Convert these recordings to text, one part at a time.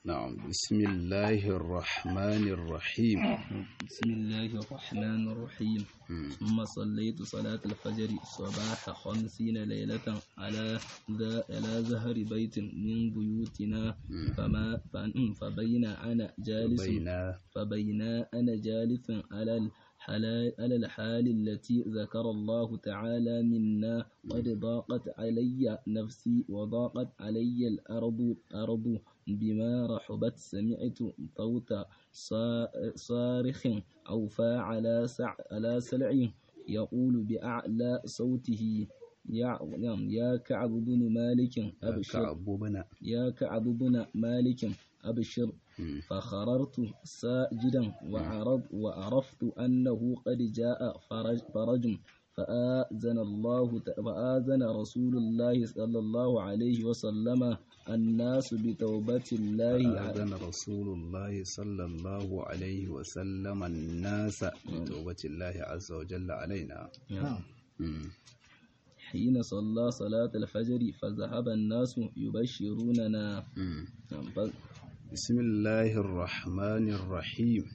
نعم بسم الله الرحمن الرحيم بسم الله الرحمن الرحيم ثم صليت صلاة الفجر صباح خمسين ليلة على ذا على زهر بيت من بيوتنا فما فن- فبين أنا جالس بين فبين أنا جالس على الحلا- على الحال التي ذكر الله تعالى منا قد ضاقت علي نفسي وضاقت علي الأرض أرض بما رحبت سمعت صوت صا- صارخ أوفى على سع على سلع يقول بأعلى صوته يا نعم، يا كعب بن مالك أبشر كعب بن يا كعب بن مالك أبشر فخررت ساجدا وعرض وعرفت أنه قد جاء فرج, فرج فآذن الله ت- فآذن رسول الله صلى الله عليه وسلم الناس بتوبة الله على أذن رسول الله صلى الله عليه وسلم الناس بتوبة الله عز وجل علينا مم. حين صلى صلاة الفجر فذهب الناس يبشروننا مم. نعم، ف- بسم الله الرحمن الرحيم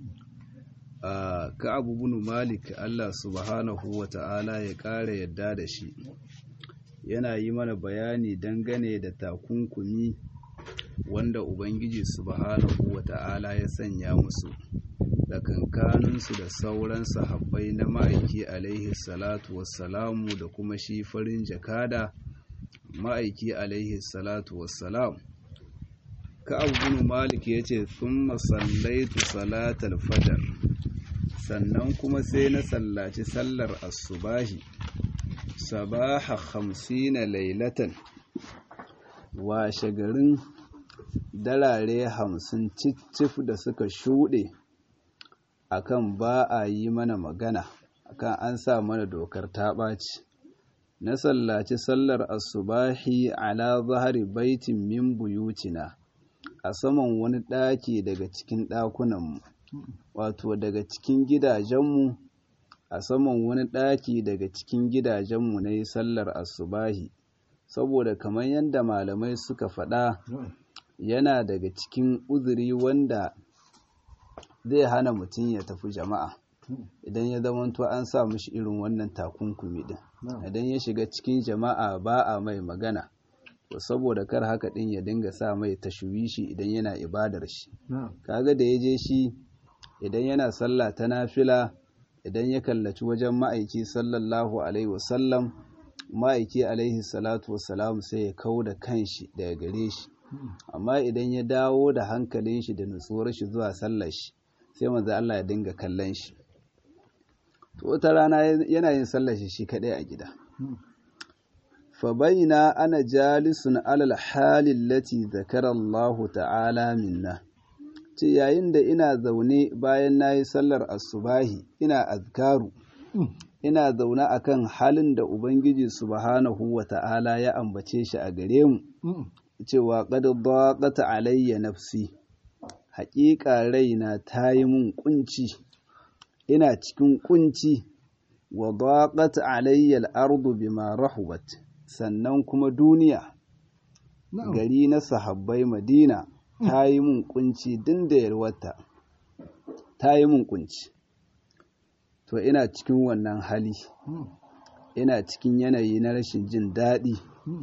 a ka'abu bin malik Allah subhanahu wa ta'ala ya ƙara yadda da shi yana yi mana bayani dangane da takunkumi wanda ubangiji subhanahu wa ta'ala ya sanya musu da kankaninsu da sauran sahabbai na ma'aiki alaihi salatu wassalamu da kuma shi farin jakada ma'aiki alaihi salatu wassalam ka'ab bin malik yace thumma sallaitu salatal fajr sannan kuma sai na sallaci sallar asubahi sabaha khamsina lailatan washe garin dalare hamsin cicif da suka shuɗe akan ba a yi mana magana akan an sa mana dokar ta ɓaci na sallaci sallar asubahi ala zahari baitin min buyutina a saman wani ɗaki daga cikin ɗakunanmu wato daga cikin gidajenmu a saman wani ɗaki daga cikin gidajenmu na yi sallar asubahi saboda kamar yadda malamai suka faɗa yana daga cikin uzuri wanda zai hana mutum ya tafi jama'a idan ya zamanto an sa mishi irin wannan takunkumi din idan ya shiga cikin jama'a ba a mai magana to saboda kar haka din ya dinga sa mai tashwishi idan yana ibadar shi kaga da ya je shi idan yana sallah ta nafila idan ya kallaci wajen ma'aiki sallallahu alaihi wasallam ma'aiki alaihi salatu wasalam sai ya kau da kanshi daga gare shi amma idan ya dawo da hankalin shi da nutsuwar shi zuwa sallar shi sai manzo Allah ya dinga kallon shi to wata rana yana yin sallar shi shi kadai a gida fa baina ana jalisun alal halin lati zakara Allah ta'ala minna ce yayin da ina zaune bayan na yi sallar asubahi ina azkaru ina zaune akan halin da ubangiji subhanahu wa ta'ala ya ambace shi a gare mu cewa qad daqat alayya nafsi haƙiƙa raina ta yi mun kunci ina cikin kunci wa daqat alayya al-ardu bima rahubat sannan kuma duniya gari na sahabbai madina ta yi mun kunci din da yarwata ta yi mun kunci to ina cikin wannan hali ina cikin yanayi na rashin jin daɗi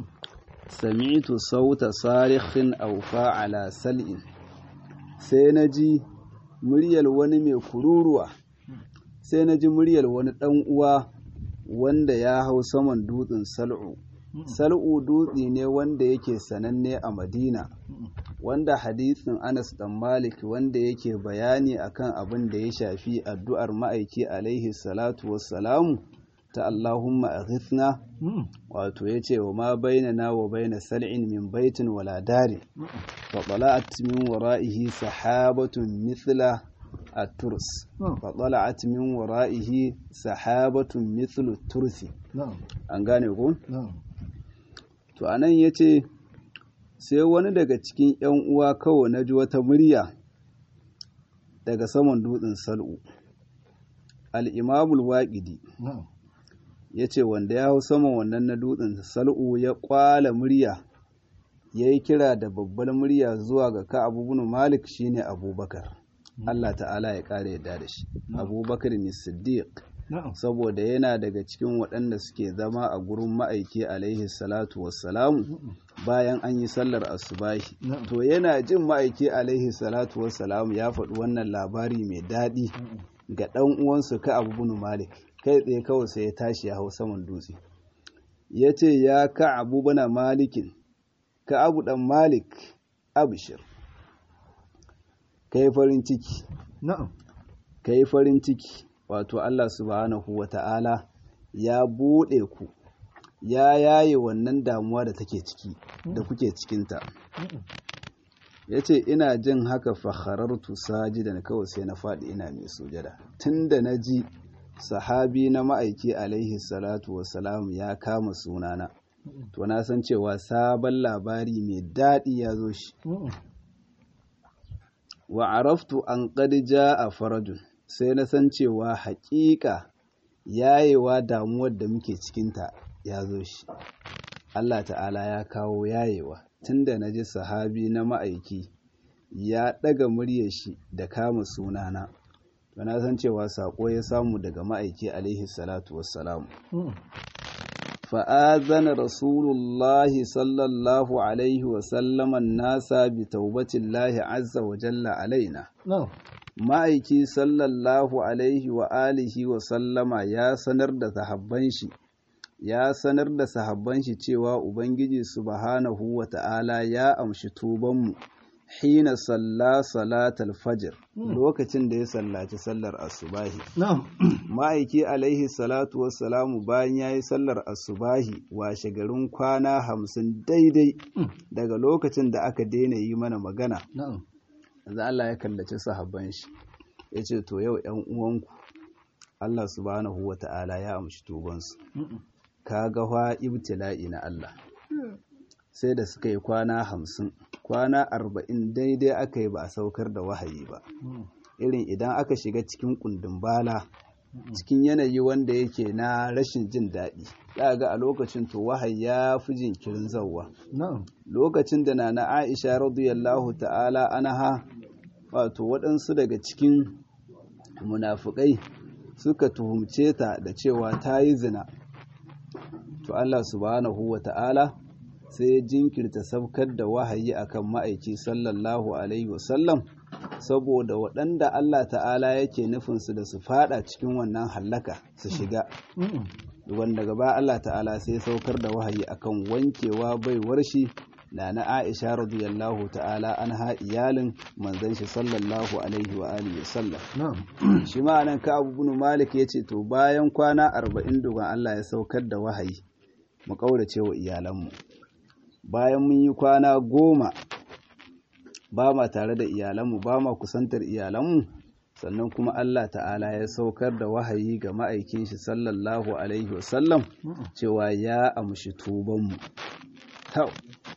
sami'tu sauta sarikhin aufa ala sal'in sai na ji muryar wani mai kururuwa sai na ji muryar wani ɗan uwa wanda ya hau saman dutsen sal'u sal'u dutse ne wanda yake sananne a madina wanda hadisin anas dan malik wanda yake bayani akan abin da ya shafi addu'ar ma'aiki alaihi salatu wassalamu ta allahumma aghithna wato yace wa ma bainana wa baina sal'in min baitin wala dari fa tala'at min wara'ihi sahabatun mithla الترس فطلعت من ورائه سحابة مثل الترس an gane ku? to anan ya ce sai wani daga cikin ‘yan uwa kawai na ji wata murya daga saman dutsen sal'u al'imamul waƙidi ya ce wanda ya hau saman wannan na dutsen sal'u ya ƙwala murya ya yi kira da babbar murya zuwa ga Ka'ab ibn Malik shine Abubakar Allah ta'ala ya kare yadda da shi Abubakar ne Siddiq saboda yana daga cikin waɗanda suke zama a gurin ma'aiki alaihi salatu wassalamu bayan an yi sallar asubahi to yana jin ma'aiki alaihi salatu wassalamu ya faɗi wannan labari mai daɗi ga ɗan uwansu ka abu bin malik kai tsaye kawai sai ya tashi ya hau saman dutse ya ce ya ka abu bana malikin ka abu ɗan malik abishir ka yi farin ciki ka yi farin ciki wato Allah subhanahu wa ta'ala ya buɗe ku ya yaye wannan damuwa da take ciki da kuke cikinta ya ce ina jin haka fakharartu sajidan kawai sai na faɗi ina mai sujada tun da na ji sahabi na ma'aiki alaihi salatu wasalam ya kama sunana to na san cewa sabon labari mai daɗi ya zo shi wa araftu an ƙadija a farajun sai na san cewa haƙiƙa yayewa damuwar da muke cikinta ya zo shi Allah ta'ala ya kawo yayewa tunda na ji sahabi na ma'aiki ya ɗaga muryar shi da kama sunana to na san cewa saƙo ya samu daga ma'aiki alaihi salatu wassalamu fa'azana rasulullahi sallallahu alaihi wasallaman nasa bi taubatillahi azza wa jalla alaina ma'aiki sallallahu alaihi wa alihi wa sallama ya sanar da sahabban shi ya sanar da sahabban shi cewa ubangiji subhanahu wa ta'ala ya amshi tubanmu hina salla salatal fajr lokacin da ya sallaci sallar asubahi ma'aiki alaihi salatu wassalamu bayan ya yi sallar asubahi washe garin kwana hamsin daidai daga lokacin da aka daina yi mana magana yanzu Allah ya kallaci sahabban shi ya ce to yau ‘yan uwanku Allah subhanahu wa ta'ala ya amshi tubansu ka ga fa ibtila'i na Allah sai da suka yi kwana hamsin kwana arba'in daidai aka yi ba a saukar da wahayi ba irin idan aka shiga cikin kundin bala cikin yanayi wanda yake na rashin jin daɗi za ga a lokacin to wahayi ya fi jinkirin zauwa lokacin da na na aisha radiyallahu ta'ala anaha wato waɗansu daga cikin munafukai suka tuhumce ta da cewa ta yi zina to Allah subhanahu wa ta'ala sai ya jinkirta sabkar da wahayi akan ma'aiki sallallahu alaihi wasallam saboda waɗanda Allah ta'ala yake nufinsu da su fada cikin wannan hallaka su shiga wanda gaba Allah ta'ala sai saukar da wahayi akan wankewa baiwar shi na na Aisha radiyallahu ta'ala anha iyalin manzon shi sallallahu alaihi wa alihi wasallam shi ma nan ka Abu bin Malik yace to bayan kwana 40 dogon Allah ya saukar da wahayi mu kaurace wa iyalanmu bayan mun yi kwana goma ba ma tare da iyalanmu ba ma kusantar iyalanmu sannan kuma Allah ta'ala ya saukar da wahayi ga ma'aikin shi sallallahu alaihi wasallam cewa ya amshi tubanmu tau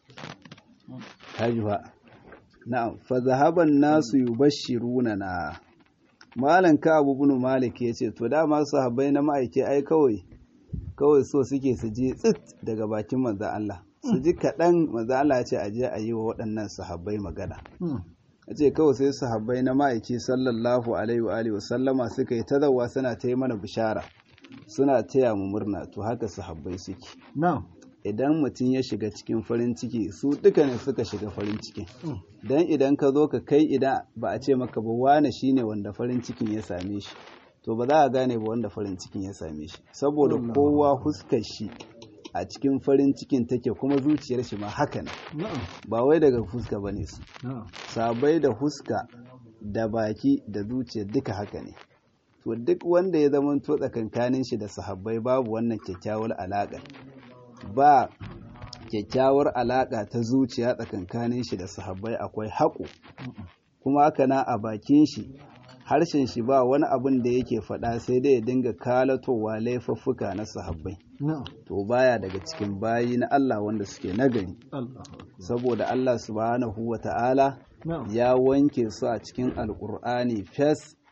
hajjuwa na'am fa zahaban nasu yubashiruna na malan ka abu bin malik yace to dama sahabbai na ma'aiki ai kawai kawai so suke su je tsit daga bakin manzon Allah su ji kaɗan manzon Allah ya ce a je a yi wa waɗannan sahabbai magana a ce kawai sai sahabbai na ma'aiki sallallahu alaihi wa alihi wasallama suka yi tazawa suna ta yi mana bishara suna taya mu murna to haka sahabbai suke idan mutum ya shiga cikin farin ciki su duka ne suka shiga farin cikin dan idan ka zo ka kai idan ba a ce maka ba wane shine wanda farin cikin ya same shi to ba za a gane ba wanda farin cikin ya same shi saboda kowa huskar shi a cikin farin cikin take kuma zuciyar shi ma haka ne ba wai daga fuska ba ne su sabai da huska da baki da zuciya duka haka ne to duk wanda ya zama to tsakankanin shi da sahabbai babu wannan kyakkyawar alaƙa ba kyakkyawar alaƙa ta zuciya tsakankanin shi da sahabbai akwai haƙo kuma haka na a bakin shi harshen shi ba wani abin da yake faɗa sai dai ya dinga kalatowa laifuffuka na sahabbai to baya daga cikin bayi na Allah wanda suke nagari saboda Allah subhanahu wa ta'ala ya wanke su a cikin alkur'ani fes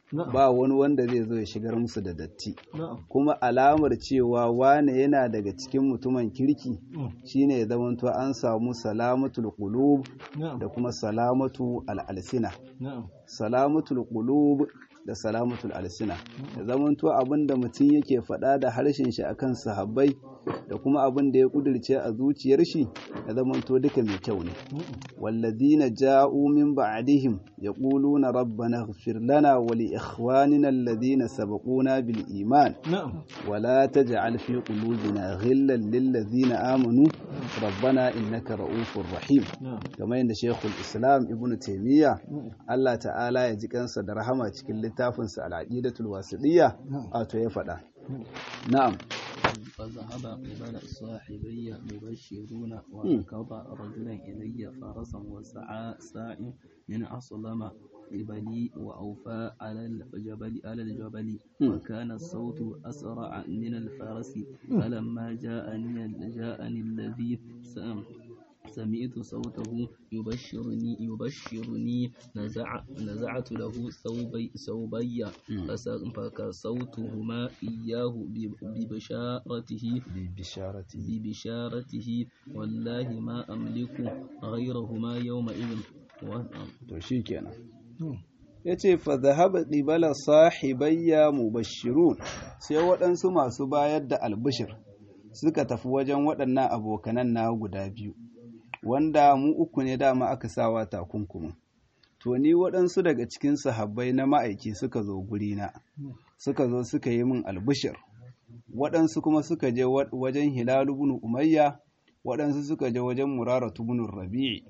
ba wani wanda zai zo ya shigar musu da datti kuma alamar cewa wane yana daga cikin mutumin kirki shine ya zamanto an samu salamatul qulub da kuma salamatu al-alsina salamatul qulub da salamatul alsina da zamanto abinda mutum yake faɗa da harshen shi akan sahabbai da kuma abin da ya kudirce a zuciyar shi ya zamanto duka mai kyau ne walladina ja'u min ba'dihim yaquluna rabbana ighfir lana wa li ikhwanina alladhina sabaquna bil iman wa la taj'al fi qulubina ghillan lil ladzina amanu rabbana innaka ra'ufur rahim kamar yadda Sheikhul Islam Ibn Taymiyyah Allah ta'ala ya ji kansa da rahama cikin littafinsa al-Aqidatul Wasidiyya wato ya faɗa na'am فذهب قبل صاحبي مبشرون وركض رجلا إلي فرسا وسعى ساع من أصلم قبلي وأوفى على الجبل على الجبل وكان الصوت أسرع من الفرس فلما جاءني جاءني الذي سمعت صوته يبشرني يبشرني نزع نزعت له ثوبي ثوبي فكسوتهما إياه ببشارته ببشارته ببشارته والله ما أملك غيرهما يومئذ to shikenan yace fa dhahaba qibala sahibayya mubashshirun sai waɗansu masu bayar da albishir suka tafi wajen waɗannan abokanan na guda biyu wanda mu uku ne dama aka sawa takunkumin to ni waɗansu daga cikin sahabbai na ma'aiki suka zo gurina suka zo suka yi min albishir waɗansu kuma suka je wajen hilalu bin umayya waɗansu suka je wajen muraratu bin rabi'i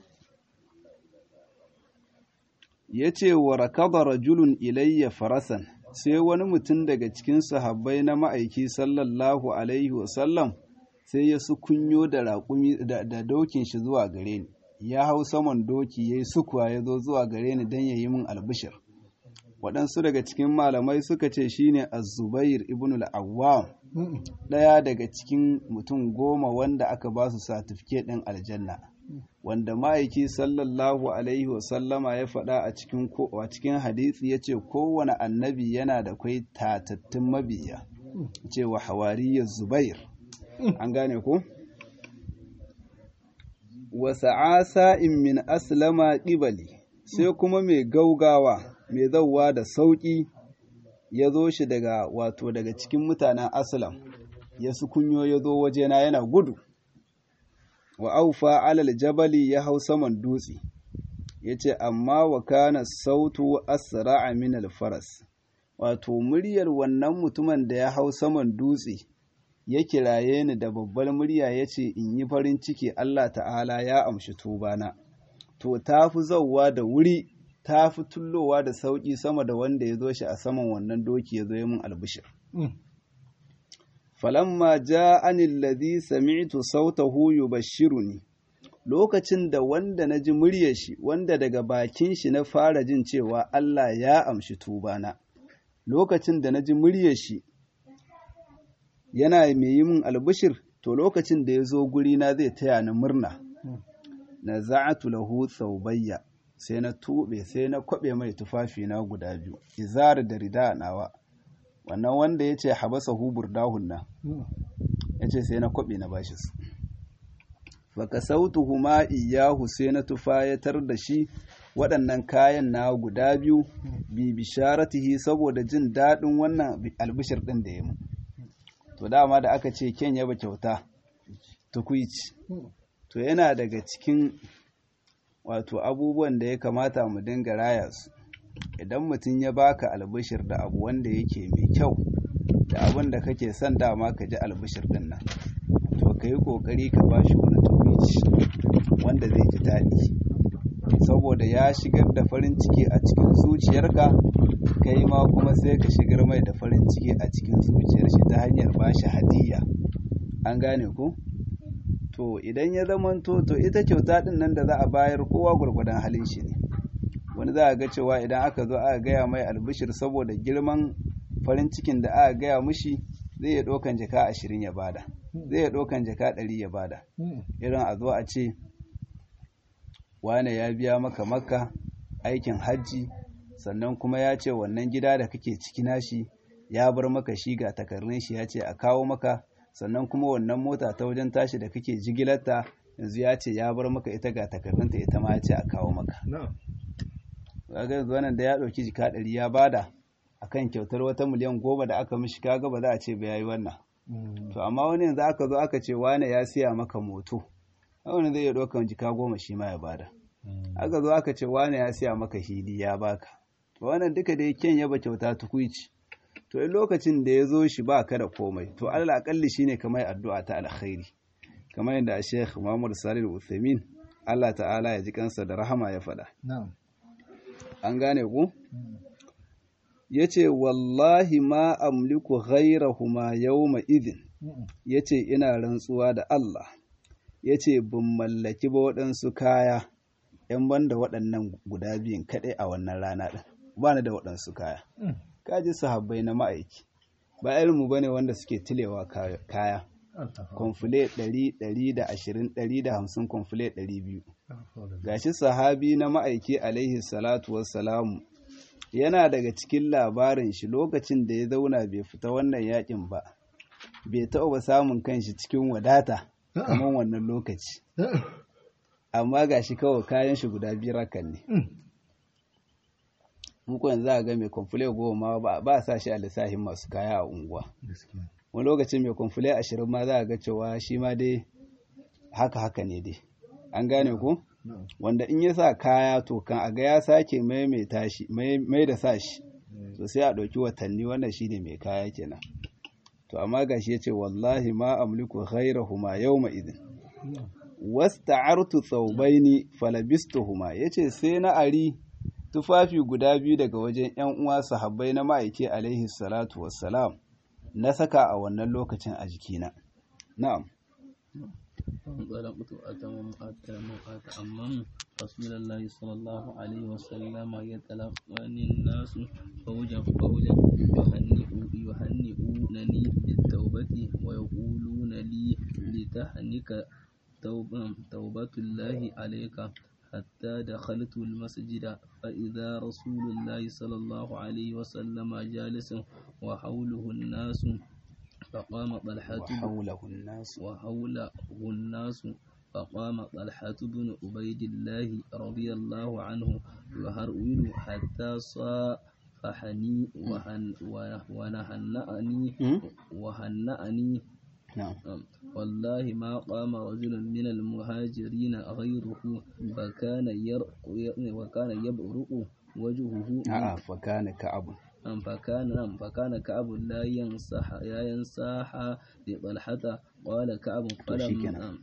ya ce wa rakaba rajulun ilayya farasan sai wani mutum daga cikin sahabbai na ma'aiki sallallahu alaihi wasallam sai ya sukunyo da raƙumi da dokin shi zuwa gare ni ya hau saman doki ya yi sukuwa ya zo zuwa gare ni don ya yi min albishir waɗansu daga cikin malamai suka ce shine az-zubair ibn al-awwam ɗaya daga cikin mutum goma wanda aka ba su satifiket ɗin aljanna wanda ma'aiki sallallahu alaihi wasallama ya faɗa a cikin a cikin hadisi ya ce kowane annabi yana da kwai tatattun mabiya cewa hawariyar zubair an gane ko wasa in min aslama ƙibali sai kuma mai gaugawa mai zauwa da sauƙi ya zo shi daga wato daga cikin mutanen aslam ya sukunyo ya zo wajena yana gudu wa aufa alal jabali ya hau saman dutse ya ce amma wa kana sautu asra'a min alfaras wato muryar wannan mutumin da ya hau saman dutse ya kiraye ni da babbar murya ya ce in yi farin ciki Allah ta'ala ya amshi tubana to ta fi zauwa da wuri ta fi tullowa da sauƙi sama da wanda ya zo shi a saman wannan doki ya zo yi min albishir falamma ja'ani alladhi sami'tu sautahu yubashshiruni lokacin da wanda na ji muryar shi wanda daga bakin shi na fara jin cewa Allah ya amshi tubana lokacin da na ji muryar shi yana mai yi min albishir to lokacin da ya zo guri na zai taya ni murna na za'atu lahu thawbayya sai na tube sai na kwabe mai tufafi na guda biyu izar da rida nawa wannan wanda ya ce habasa hubur dahun nan ya ce sai na kwabe na bashi su baka sautu huma iyahu sai na tufayatar da shi waɗannan kayan na guda biyu bi bisharatihi saboda jin daɗin wannan albishir ɗin da ya mu to dama da aka ce ken yaba kyauta tukuici to yana daga cikin wato abubuwan da ya kamata mu dinga raya su idan mutum ya baka albishir da abu wanda yake mai kyau da abin da kake son dama ka ji albishir din nan to ka yi kokari ka ba shi wani tukuici wanda zai ji daɗi saboda ya shigar da farin ciki a cikin zuciyarka kai ma kuma sai ka shigar mai da farin ciki a cikin zuciyar shi ta hanyar ba shi hadiyya an gane ku to idan ya zamanto to ita kyauta din nan da za a bayar kowa gwargwadon halin shi ne wani za a ga cewa idan aka zo aka gaya mai albishir saboda girman farin cikin da aka gaya mushi zai iya ɗaukan jaka ashirin ya bada zai iya ɗaukan jaka ɗari ya bada irin a zo a ce wane ya biya maka makka aikin hajji sannan kuma ya ce wannan gida da kake ciki nashi ya bar maka shi ga takardun shi ya ce a kawo maka sannan kuma wannan mota ta wajen tashi da kake jigilarta yanzu ya ce ya bar maka ita ga takardunta ita ma ya ce a kawo maka kaga yanzu wannan da ya ɗauki jika ɗari ya bada akan kyautar wata miliyan goma da aka mishi kaga ba za a ce ba yayi wannan to amma wani yanzu aka zo aka ce wane ya siya maka moto wani zai iya ɗaukan jika goma shi ma ya bada aka zo aka ce wane ya siya maka hili ya baka wannan duka da kyan yaba kyauta tukuici to in lokacin da ya zo shi ba ka da komai to alal akalli shine kamar addu'a ta alkhairi kamar yadda Sheikh Muhammad Salih Al-Uthaymeen Allah ta'ala ya ji kansa da rahama ya faɗa an gane ku yace wallahi ma amliku ghayrahuma yawma idhin yace ina rantsuwa da Allah yace bin mallaki ba waɗansu kaya ‘yan banda waɗannan guda biyun kaɗai a wannan rana ɗin ba ni da waɗansu kaya kaji sahabbai na ma'aiki ba irinmu ba ne wanda suke tilewa kaya kwamfule 100-120-150 kwamfule 200 gashi sahabi na ma'aiki alaihi salatu wassalamu yana daga cikin labarin shi lokacin da ya zauna bai fita wannan yakin ba bai taɓa samun kanshi cikin wadata kamar wannan lokaci amma gashi kawai kayan shi guda biyar hakan ne muku yanzu a ga mai kwamfule goma ba a sa shi a lissahin masu kaya a unguwa wani lokacin mai kwamfule ashirin ma za a ga cewa shi ma dai haka haka ne dai an gane ku wanda in ya sa kaya to kan a ga ya sake maimaita shi mai da sa shi to sai a ɗauki watanni wannan shi ne mai kaya kenan to amma gashi ya ce wallahi ma amliku ghairahuma yawma idin wasta'artu thawbaini falabistuhuma yace sai na ari tufafi guda biyu daga wajen ‘yan uwa sahabbai na ma'aike alaihi salatu wassalam na saka a wannan lokacin a jikina. Na'am. انطلقت أتمم أتأمم رسول الله صلى الله عليه وسلم يتلقاني الناس فوجا فوجا يهنئونني بالتوبة ويقولون لي لتهنك توبة الله عليك حتى دخلت المسجد فإذا رسول الله صلى الله عليه وسلم جالس وحوله الناس فقام طلحة وحوله الناس وحوله الناس فقام طلحة بن عبيد الله رضي الله عنه يهرول حتى صافحني وهن ونهنأني وهنأني نعم والله ما قام رجل من المهاجرين غيره فكان يرق وكان يبرق وجهه آه فكان كعب فكان فكان كعب لا ينصح لا ينصح لطلحة قال كعب فلم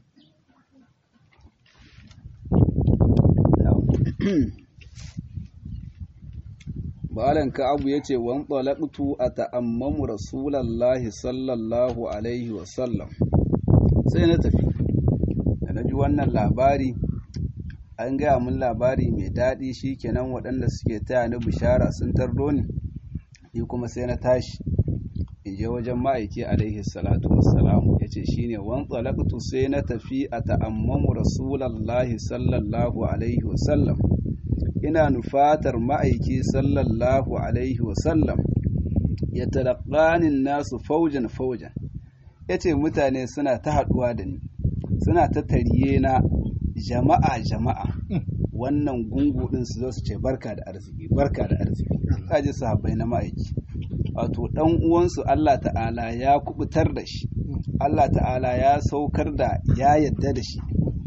Malam Ka'abu ya ce, Wan ɗalaƙtu a ta'ammamu Rasulallahi sallallahu Alaihi wasallam, sai na tafi, da na ji wannan labari, an gaya mun labari mai daɗi shi kenan waɗanda suke taya ni bishara sun tardo ni, ni kuma sai na tashi, in je wajen ma'aiki Alaihi salatu wassalamu ya ce shi ne, Wan ɗalaƙtu sai na tafi a ta'ammamu Rasulallahi sallallahu Alaihi wasallam. ina nufatar ma'aiki sallallahu alaihi wasallam ya talaƙanin nasu faujan faujan ya ce mutane suna ta haɗuwa da ni suna ta tariye na jama'a jama'a wannan gungu ɗin su zo su ce barka da arziki barka da arziki kaji sahabbai na ma'aiki wato ɗan uwansu Allah ta'ala ya kubutar da shi Allah ta'ala ya saukar da ya yadda da shi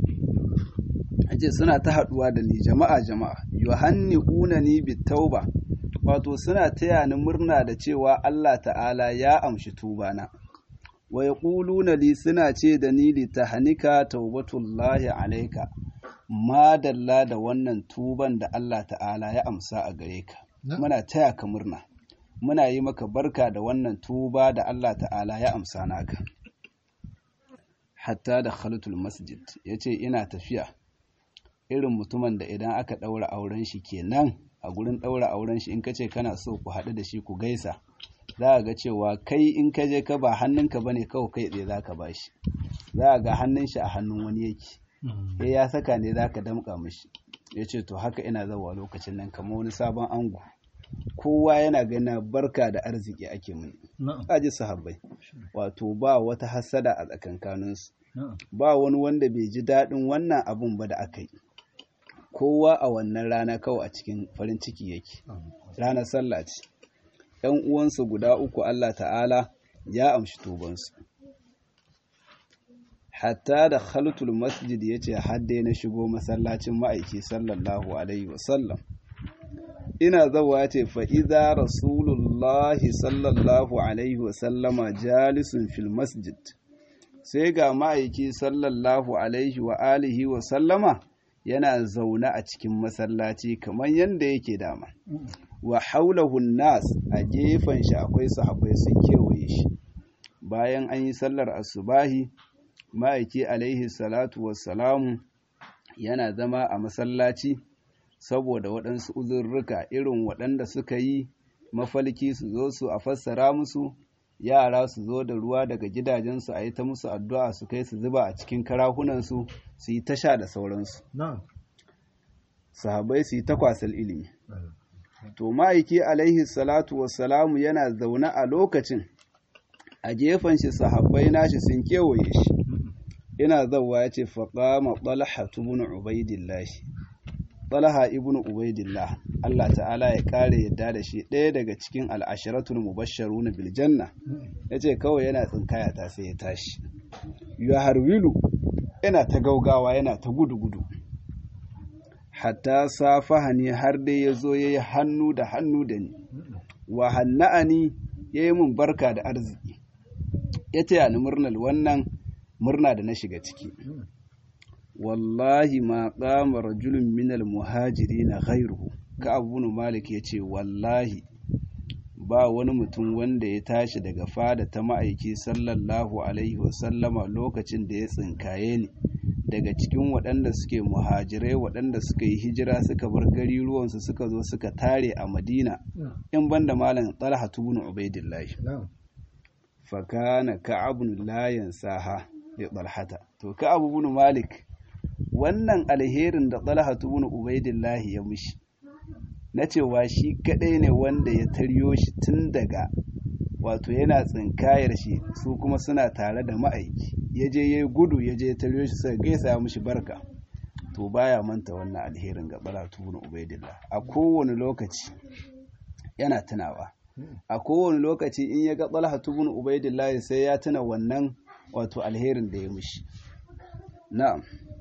ce suna ta haɗuwa da ni jama'a jama'a yuhanni'una ni bitauba wato suna taya ni murna da cewa Allah ta'ala ya amshi tubana wa yaquluna li suna ce da ni li tahnika taubatullahi alayka madalla da wannan tuban da Allah ta'ala ya amsa a gare ka muna taya ka murna muna yi maka barka da wannan tuba da Allah ta'ala ya amsa naka hatta da khalatul masjid yace ina tafiya irin mutumin da idan aka ɗaura auren shi kenan a gurin ɗaura auren shi in ka ce kana so ku haɗu da shi ku gaisa za a ga cewa kai in ka je ka ba hannunka bane kawai kai tsaye za ka ba shi za a ga hannun shi a hannun wani yake eh ya saka ne za ka damƙa mishi ya ce to haka ina zawa lokacin nan kamar wani sabon ango kowa yana gana barka da arziki ake muni aji sahabbai wato ba wata hasada a tsakankaninsu ba wani wanda bai ji daɗin wannan abun ba da aka yi kowa a wannan rana kawai a cikin farin ciki yake ranar sallah ce ‘yan uwansu guda uku Allah ta'ala ya amshi tubansu hatta da khaltul masjid ya ce hadde na shigo masallacin ma'aiki sallallahu alaihi wasallam ina zawa ce fa'iza rasulullahi sallallahu alaihi wasallama jalisun fil masjid sai ga ma'aiki sallallahu alaihi wa alihi wasallama yana zaune a cikin masallaci kamar yadda yake dama wa haulahun nas a gefen shi akwai sahabbai sun kewaye shi bayan an yi sallar asubahi ma'aiki alaihi salatu wassalamu yana zama a masallaci saboda waɗansu uzurruka irin waɗanda suka yi mafalki su zo su a fassara musu yara su zo da ruwa daga gidajensu a yi ta musu addu'a su kai su zuba a cikin karahunansu su yi tasha da sauransu sahabai su yi takwasal ilimi to ma'aiki alaihi salatu wassalamu yana zaune a lokacin a gefen shi sahabbai nashi sun kewaye shi ina zauwa ya ce faƙama ɓalha tubun ubaidillahi ɓalha ibn ubaidillah Allah ta'ala ya ƙare yadda da shi ɗaya daga cikin al'ashiratul mubasharu na biljanna ya ce kawai yana tsinkaya ta sai ya tashi ya harwilu yana ta gaugawa yana ta gudu-gudu hatta safaha ne har dai ya zo ya yi hannu da hannu da ni wa hanna'ani ya yi mun barka da arziki ya ce ni murnar wannan murna da na shiga ciki wallahi ma qama rajulun minal muhajirin ghayruhu ka abu malik ya ce wallahi ba wani mutum wanda ya tashi daga fada ta ma'aiki sallallahu alaihi wasallama lokacin da ya tsinkaye ni daga cikin waɗanda suke muhajirai waɗanda suka yi hijira suka bar gari ruwansu suka zo suka tare a madina in banda malam talha tubun ubaidillahi fakana ka'abun layan saha da talhata to ka'abu bin malik wannan alherin da talha tubun ubaidillahi ya mishi na cewa shi kadai ne wanda ya taryo shi tun daga wato yana tsinkayar shi su kuma suna tare da ma'aiki ya je ya gudu ya je ya taryo shi sai gaisa ya mishi barka to baya manta wannan alherin ga balatu ibn ubaidillah a kowane lokaci yana tunawa a kowane lokaci in ya ga talha ibn ubaidillah sai ya tuna wannan wato alherin da ya mishi na'am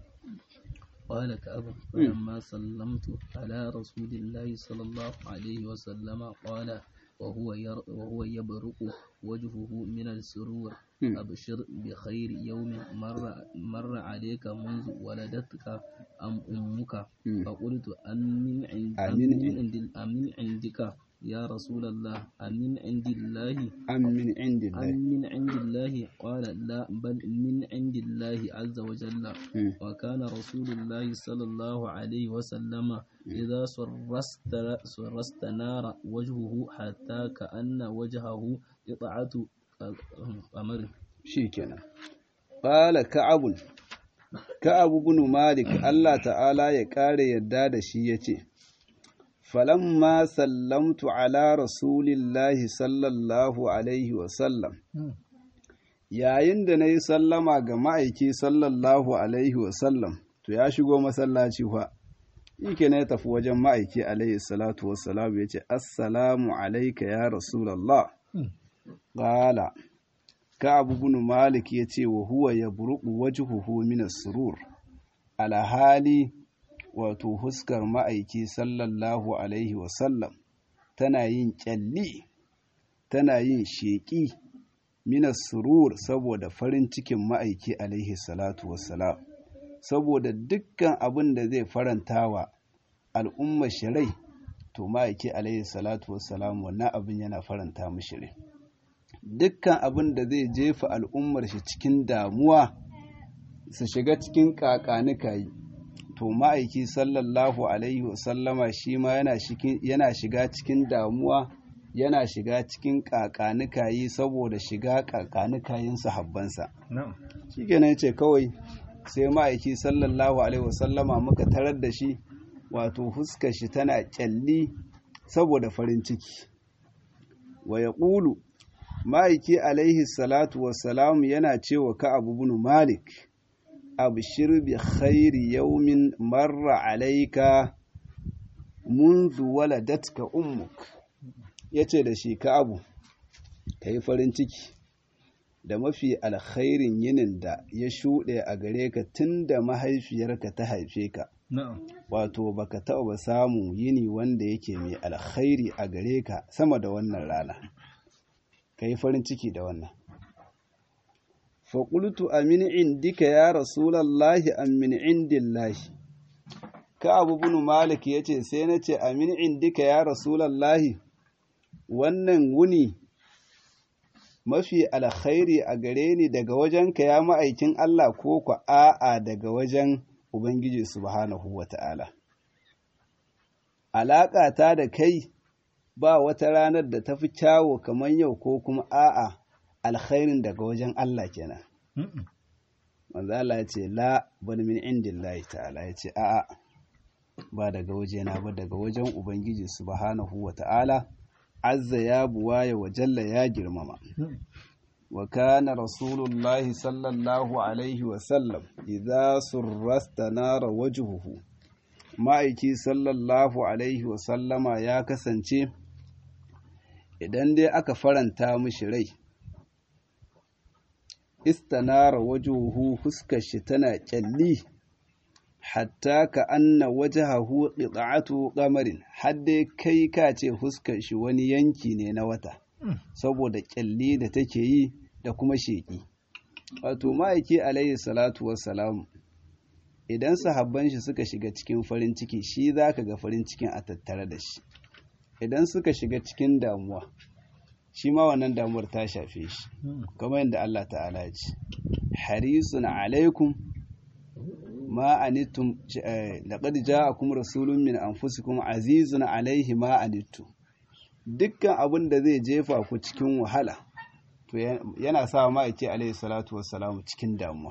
قال كأب فلما سلمت على رسول الله صلى الله عليه وسلم قال وهو ير وهو يبرق وجهه من السرور أبشر بخير يوم مر مر عليك منذ ولدتك أم أمك فقلت أمن عند أمن عند أمن عندك يا رسول الله أمن عند الله أم من عند الله أم من عند الله قال لا بل من عند الله عز وجل وكان رسول الله صلى الله عليه وسلم إذا سرست سرست نار وجهه حتى كأن وجهه قطعة قمر shikenan qala ka'ab ka'ab ibn malik Allah ta'ala ya kare yadda da shi yace falamma sallamtu ala rasulillahi sallallahu alaihi wa sallam yayin da nayi sallama ga ma'aiki sallallahu alaihi wa sallam to ya shigo masallaci fa yake ne tafi wajen ma'aiki alaihi salatu wassalam yace assalamu alayka ya rasulullah qala Ka'ab ibn Malik ya ce wa huwa ya buruku wajhuhu min as-surur alhali wato huskar ma'aiki sallallahu alaihi wa sallam tana yin kyalli tana yin sheki min as-surur saboda farin cikin ma'aiki alaihi salatu wassalam saboda dukkan abin da zai faranta wa al'ummar shirai to ma'aiki alaihi salatu wassalam wannan abin yana faranta mishi rai dukkan abin da zai jefa al'ummar shi cikin damuwa su shiga cikin kakanikayi to ma'aiki sallallahu alaihi wasallama shi ma yana shiga cikin damuwa yana shiga cikin kakanikayi saboda shiga kakanikayin sahabbansa shi kenan ce kawai sai ma'aiki sallallahu alaihi wasallama muka tarar da shi wato fuskar shi tana kyalli saboda farin ciki wa ya ƙulu ma'aiki alaihi salatu wassalamu yana cewa ka abu bin malik abshir bi khairi yaumin marra alaika منذ ولدتك ummuk yace da shi ka abu kai farin ciki da mafi alkhairin yinin da ya shuɗe a gare ka tun da mahaifiyarka ta haife ka wato baka taɓa samu yini wanda yake mai alkhairi a gare ka sama da wannan rana ka yi farin ciki da wannan faƙultu amin indika ya rasulallahi amin indillahi ka abu bunu malik ya ce sai na ce amin indika ya rasulallahi wannan wuni mafi alkhairi a gare ni daga wajenka ya ma'aikin Allah ko ku a'a daga wajen Ubangiji subhanahu wa ta'ala. Alaƙa ta da kai ba wata ranar da ta fi kyawo kamar yau ko kuma a'a alkhairin daga wajen Allah kenan. Manzo Allah ya ce la bani min indillahi ta'ala ya ce a'a ba daga wajena ba daga wajen Ubangiji subhanahu wa ta'ala. azza ya buwaya wa jalla ya girmama wa kana rasulullahi sallallahu alaihi wa sallam idza surrasta nara wajhuhu ma'aiki sallallahu alaihi wa sallama ya kasance idan dai aka faranta mishi rai istanara wajhuhu fuskar shi tana kyalli hatta ka anna wajahahu qita'atu qamarin har dai kai ka ce fuskar shi wani yanki ne na wata saboda kyalli da take yi da kuma sheki wato ma'aiki alayhi salatu wassalam idan sahabban shi suka shiga cikin farin ciki shi zaka ga farin cikin a tattare da shi idan suka shiga cikin damuwa shi ma wannan damuwar ta shafe shi kamar yadda Allah ta'ala ya ce harisun alaikum ma anittum laqad ja'akum rasulun min anfusikum azizun alaihi ma anittum dukkan abin da zai jefa ku cikin wahala to yana sa ma yake alaihi salatu wassalamu cikin damuwa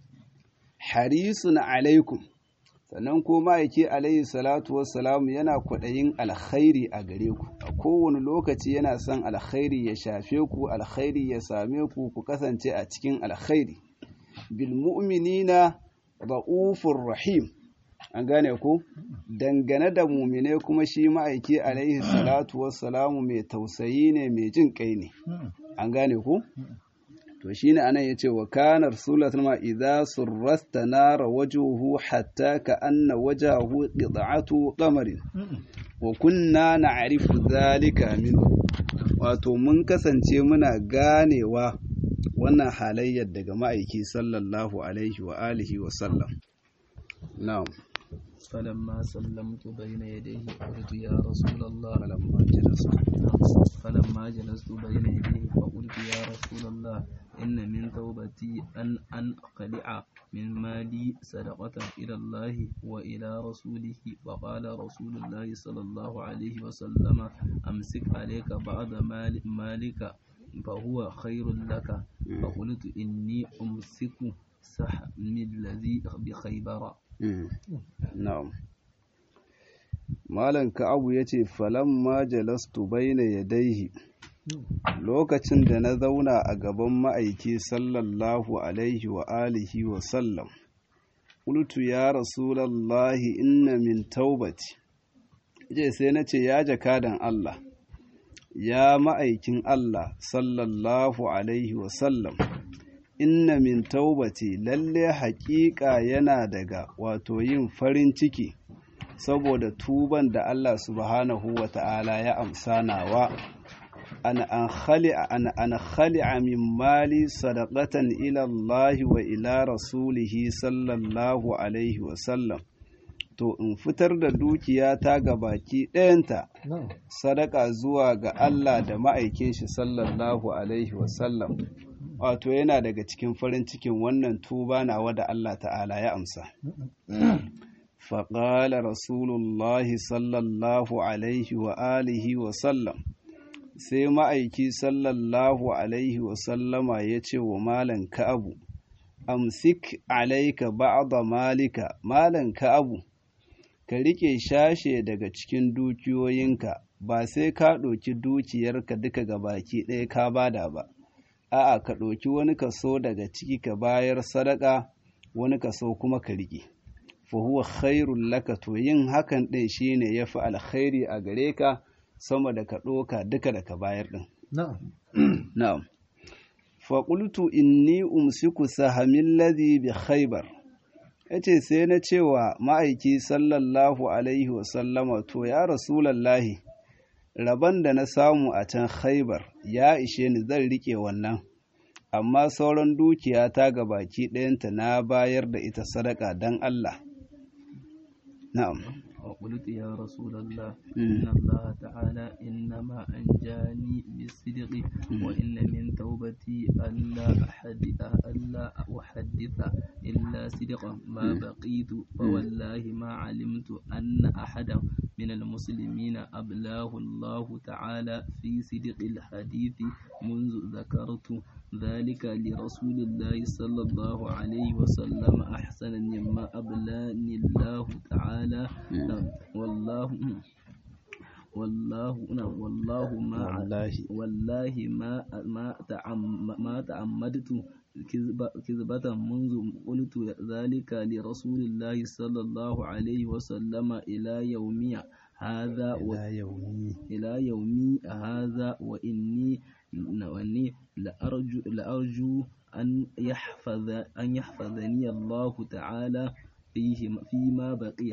harisun alaikum sannan ko ma'aiki alaihi salatu wassalamu yana kwaɗayin alkhairi a gare ku a kowane lokaci yana son alkhairi ya shafe ku alkhairi ya same ku ku kasance a cikin alkhairi bil mu'minina ra'ufur rahim an gane ku dangane da mumine kuma shi ma'aiki alaihi salatu wassalamu mai tausayi ne mai jin kai ne an gane ku to shine anan yace wa kana rasulullahi ma idza surrasta nara wajhuhu hatta ka anna wajhahu qit'atu qamarin wa kunna na'rifu dhalika minhu wato mun kasance muna ganewa wannan halayyar daga ma'aiki sallallahu alaihi wa alihi wa sallam na'am فلما سلمت بين يديه قلت يا رسول الله فلما جلست فلما جلست بين يديه فقلت يا رسول الله إن من توبتي أن أنقلع من مالي صدقة إلى الله وإلى رسوله وقال رسول الله صلى الله عليه وسلم أمسك عليك بعض مال مالك فهو خير لك فقلت إني أمسك سحمي الذي بخيبر na'am malam ka'abu yace falamma jalastu baina yadayhi lokacin da na zauna a gaban ma'aiki sallallahu alaihi wa alihi wa sallam qultu ya rasulallahi inna min taubati je sai na ce ya jakadan Allah ya ma'aikin Allah sallallahu alaihi wa sallam inna min taubati lalle haƙiƙa yana daga wato yin farin ciki saboda tuban da Allah subhanahu wa ta'ala ya amsa nawa an an khali'a an an khali'a min mali sadaqatan ila Allah wa ila rasulihi sallallahu alaihi wa sallam to in fitar da dukiyata ga baki ɗayanta sadaka zuwa ga Allah da ma'aikin shi sallallahu alaihi wa sallam wato yana daga cikin farin cikin wannan tuba nawa da Allah ta'ala ya amsa. faƙala rasulullahi sallallahu alaihi wa alihi wa sallam sai ma'aiki sallallahu alaihi wa sallama ya ce wa malan ka'abu amsik alaika ba'da malika malan ka'abu ka rike shashe daga cikin dukiyoyinka ba sai ka ɗauki dukiyarka duka ga baki ɗaya ka bada ba a'a ka ɗauki wani kaso daga ciki ka bayar sadaka wani kaso kuma ka riƙe fa huwa khairul laka to yin hakan ɗin shine yafi alkhairi a gare ka sama da ka ɗoka duka da ka bayar ɗin na'am fa qultu inni umsiku sahamin ladhi bi khaybar yace sai na cewa ma'aiki sallallahu alaihi wa sallama to ya rasulallahi rabon da na samu a can khaibar ya ishe ni zan rike wannan amma sauran dukiya ta ga baki ɗayanta na bayar da ita sadaka don Allah na'am وقلت يا رسول الله إن الله تعالى إنما أنجاني بالصدق وإن من توبتي ألا أحدث ألا أحدث إلا صدقا ما بقيت فوالله ما علمت أن أحدا من المسلمين أبلاه الله تعالى في صدق الحديث منذ ذكرت ذلك لرسول الله صلى الله عليه وسلم أحسن مما أبلاني الله تعالى والله والله والله ما والله والله ما ما ما تعمدت كذبة منذ قلت ذلك لرسول الله صلى الله عليه وسلم إلى يومي هذا إلى يومي إلى يومي هذا وإني وإني لأرجو لأرجو أن يحفظ أن يحفظني الله تعالى فيه فيما بقي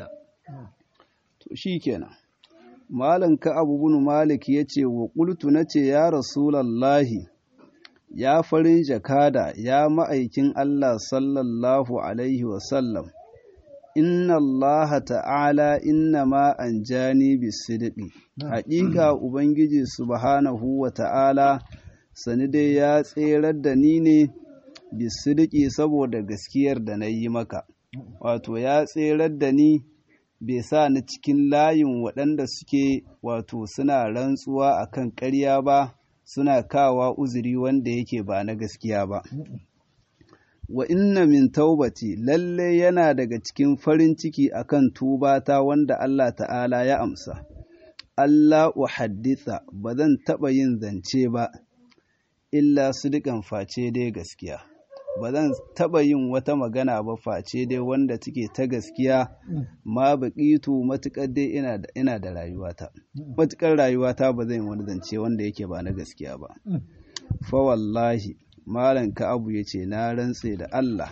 to shikenan malam ka abu bin malik yace wa qultu nace ya rasulallahi ya farin jakada ya ma'aikin Allah sallallahu alaihi wa sallam inna Allah ta'ala inna ma anjani bisidqi haƙiƙa ubangiji subhanahu wa ta'ala sani dai ya tserar da ni ne bisidqi saboda gaskiyar da na yi maka wato ya tserar da ni bai sa ni cikin layin waɗanda suke wato suna rantsuwa akan ƙarya ba suna kawa uzuri wanda yake ba na gaskiya ba wa inna min taubati lalle yana daga cikin farin ciki akan tubata wanda Allah ta'ala ya amsa Allah uhadditha ba zan taɓa yin zance ba illa su dukan face dai gaskiya ba zan taɓa yin wata magana ba face dai wanda take ta gaskiya ma baƙitu matuƙar dai ina da ina da rayuwata matuƙar rayuwata ba zan wani zance wanda yake ba na gaskiya ba fa wallahi malam abu ya ce na rantse da Allah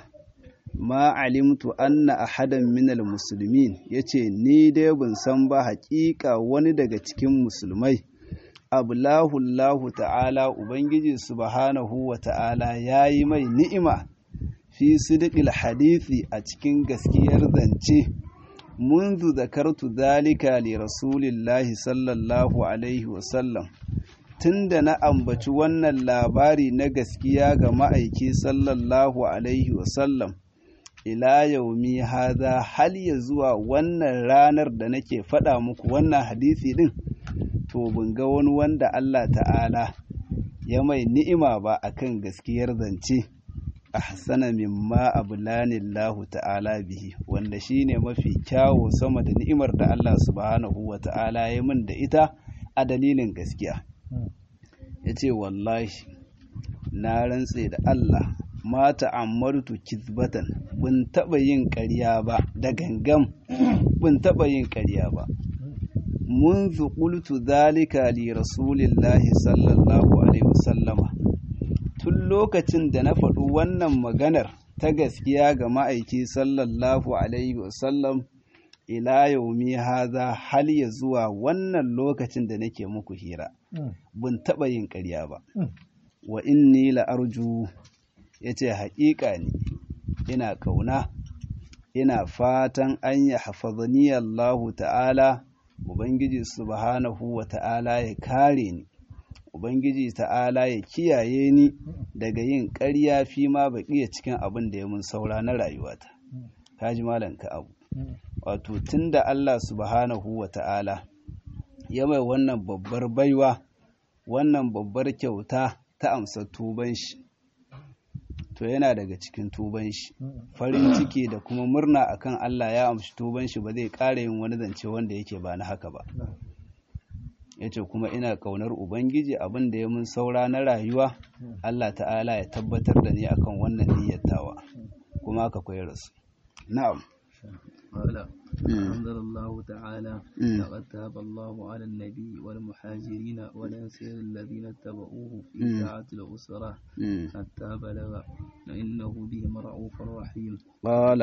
ma alimtu anna ahadan minal muslimin yace ni dai ban san ba haƙiƙa wani daga cikin musulmai ablahu Allah ta'ala ubangiji subhanahu wa ta'ala yayi mai ni'ima fi sidqil hadisi a cikin gaskiyar zance منذ ذكرت ذلك لرسول الله صلى الله عليه وسلم tunda na ambaci wannan labari na gaskiya ga ma'aiki sallallahu alaihi wasallam ila yaumi haza hal ya zuwa wannan ranar da nake faɗa muku wannan hadisi ɗin to ban ga wani wanda Allah ta'ala ya mai ni'ima ba akan gaskiyar zance ahsana mimma ablanillahu ta'ala bihi wanda shine mafi kyawo sama da ni'imar da Allah subhanahu wa ta'ala ya min da ita a dalilin gaskiya yace wallahi na rantse da Allah ma ta'ammartu kizbatan bin taba yin ƙarya ba da gangam bin taba yin ƙarya ba منذ قلت ذلك لرسول الله صلى الله عليه وسلم tun lokacin da na faɗi wannan maganar ta gaskiya ga ma'aiki sallallahu alaihi wasallam ila yaumi haza hal ya zuwa wannan lokacin da nake muku hira bin taɓa yin ƙarya ba wa inni la'arju ya ce haƙiƙa ne ina ƙauna ina fatan an ya hafazani Allahu ta'ala Ubangiji subhanahu wa ta'ala ya kare ni Ubangiji ta'ala ya kiyaye ni daga yin ƙarya fi ma baƙiya cikin abin da ya mun saura na rayuwata. Kaji malam ka abu. Wato tun da Allah subhanahu wa ta'ala ya mai wannan babbar baiwa, wannan babbar kyauta ta amsa tuban shi. To yana daga cikin tuban shi, farin ciki da kuma murna akan Allah ya amshi tuban shi ba zai ƙara yin wani zance wanda yake ba na haka ba. yace kuma ina kaunar ubangiji abin da ya mun saura na rayuwa Allah ta'ala ya tabbatar da ni akan wannan niyyatawa kuma ka koyar rasu na'am قال أنزل الله تعالى لقد تاب الله على النبي والمهاجرين والأنصار الذين اتبعوه في ساعة الأسرة حتى بلغ إنه بهم رؤوف رحيم قال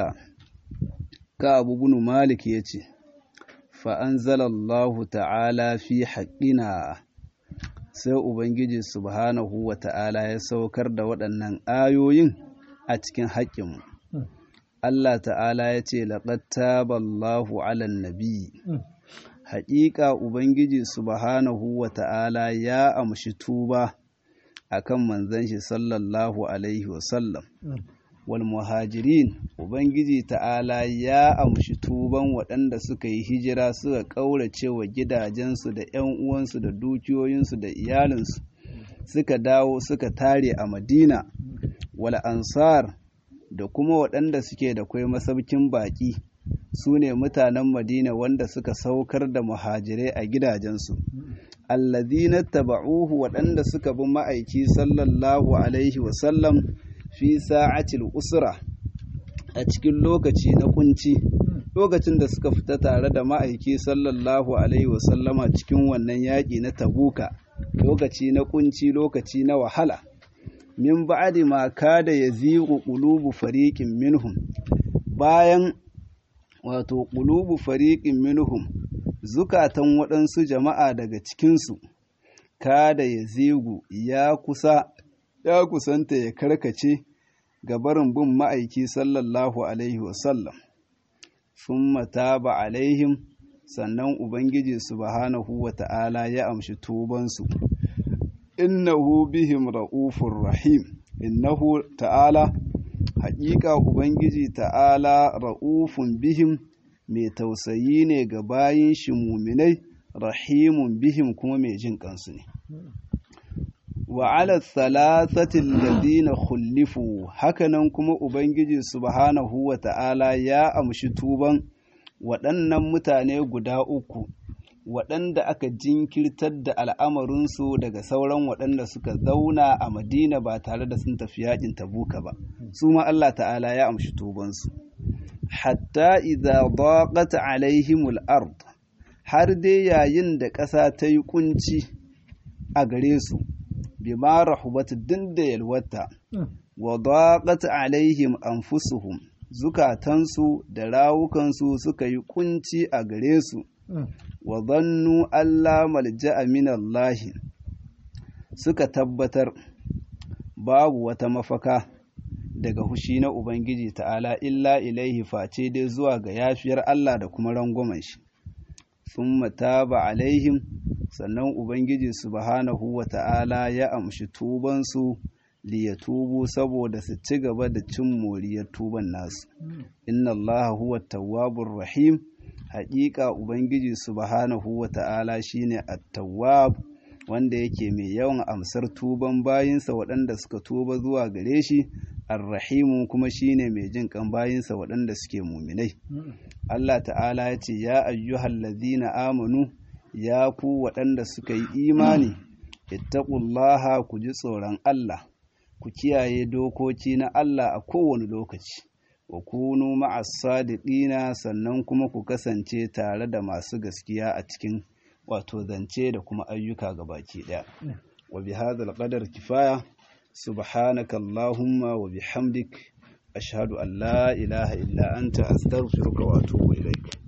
كعب بن مالك يتي فأنزل الله تعالى في حقنا sai Ubangiji subhanahu wa ta'ala ya saukar da waɗannan ayoyin a cikin haƙƙinmu. Allah ta'ala ya ce, Laƙad taballahu alan nabi, haƙiƙa Ubangiji subhanahu wa ta'ala ya amshi tuba a kan manzan shi sallallahu Alaihi wasallam. Wal muhajirin, Ubangiji ta'ala ya amshi tuban waɗanda suka yi hijira suka ƙaurace wa gidajensu da ‘yan uwansu da dukiyoyinsu da iyalinsu, suka dawo suka tare a Madina, wal ansar da kuma waɗanda suke da kwai masaukin baƙi su ne mutanen madina wanda suka saukar da muhajirai a gidajensu allazina taba'uhu waɗanda suka bi ma'aiki sallallahu alaihi wasallam fi sa'atil usra a cikin lokaci na kunci lokacin da suka fita tare da ma'aiki sallallahu alaihi wasallama cikin wannan yaƙi na tabuka lokaci na kunci lokaci na wahala min ba'di ma kada yazigu qulubu fariqin minhum bayan wato qulubu fariqin minhum zukatan waɗansu jama'a daga cikinsu kada yazigu ya kusa ya kusanta ya karkace ga barin bin ma'aiki sallallahu alaihi wasallam summa taba alaihim sannan ubangiji subhanahu wa ta'ala ya amshi tubansu innahu bihim ra'ufur rahim innahu ta'ala haƙiƙa ubangiji ta'ala ra'ufun bihim mai tausayi ne ga bayin shi muminai rahimun bihim kuma mai jin kansu ne wa ala thalathatil ladina khulifu hakanan kuma ubangiji subhanahu wa ta'ala ya amshi tuban waɗannan mutane guda uku waɗanda aka jinkirtar da al'amarinsu daga sauran waɗanda suka zauna a madina ba tare da sun tafi yaƙin tabuka ba su ma Allah ta'ala ya amshi tubansu hatta idza daqat alaihimul ard har dai yayin da ƙasa ta yi kunci a gare su bima rahubat din da yalwata wa daqat alaihim anfusuhum zukatansu da rawukansu suka yi kunci a gare su wa zannu Allah malja'a min Allah suka tabbatar babu wata mafaka daga hushi na Ubangiji ta'ala illa ilaihi face dai zuwa ga yafiyar Allah da kuma rangwamen shi sun mataba alaihim sannan Ubangiji subhanahu wa ta'ala ya amshi tubansu liyatubu saboda su ci gaba da cin moriyar tuban nasu inna Allah huwa tawwabur rahim haƙiƙa Ubangiji subhanahu wa ta'ala shi ne attawab wanda yake mai yawan amsar tuban bayinsa waɗanda suka tuba zuwa gare shi arrahimu kuma shi ne mai jin kan bayinsa waɗanda suke muminai Allah ta'ala ya ce ya ayyuhal ladhina amanu ya ku waɗanda suka yi imani ittaqullaha ku ji tsoron Allah ku kiyaye dokoki na Allah a kowane lokaci wa kunu ma'as sadiqina sannan kuma ku kasance tare da masu gaskiya a cikin wato zance da kuma ayyuka gabaki daya wa bi hadzal qadar kifaya subhanaka allahumma wa bihamdik ashhadu an la ilaha illa anta astaghfiruka wa atubu ilaik